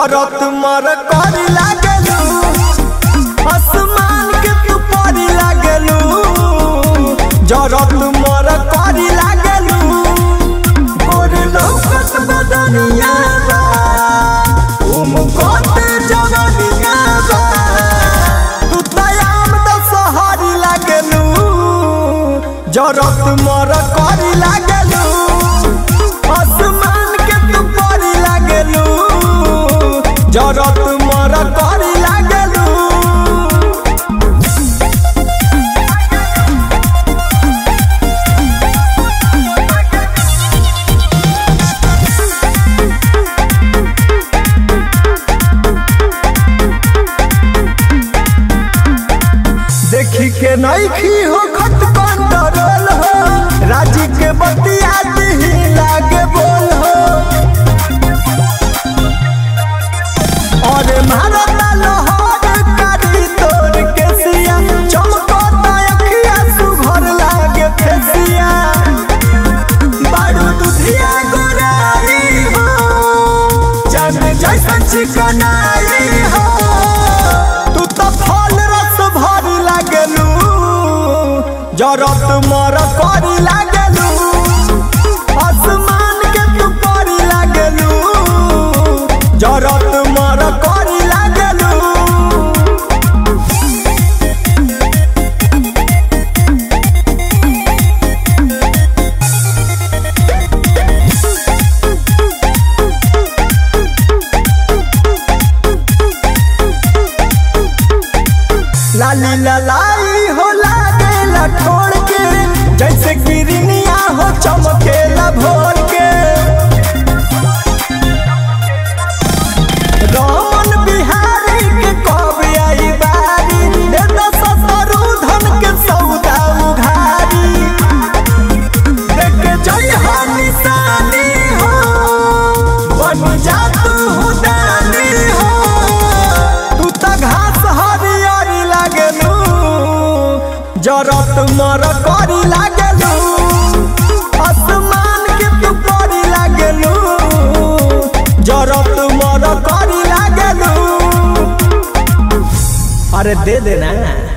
जरत मर करी लागलू आसमान के तू परी लागलू जरत मर करी लागलू गोर लौकत बदनिया बा उम कोते जवनिया बा तू तयाम द सहारी लागलू जरत मर करी लागलू आसमान के तू परी लागलू जरत मर करी लागलू देखी के नईखी हो खत कंट्रोल हो राजी के बतिया दिही लागे बोल हो अरे भारत लहर कारी तोर के सिया चमकता अखिया सुघर लागे फेसिया बारू दुधिया गोराई हो जन जैसन चिकनाई हो तू तो फल रस भरी लागलू जरत मर करी लागलू आसमान के तू परी लागलू जरत मर करी लागलू लाली ललाई हो लागेला ठोड़ के जैसे गिरनिया हो चमकेला भोर के रमन बिहारी के कब आई बारी दे दस सतरू धन के सौदा उघारी देख के जय हो निशानी हो बन जा तू दानी हो तू त घास हरियरी लागलू जरत मर करी लागलू आसमान के तू परी लागलू जरत मर करी लागलू अरे दे देना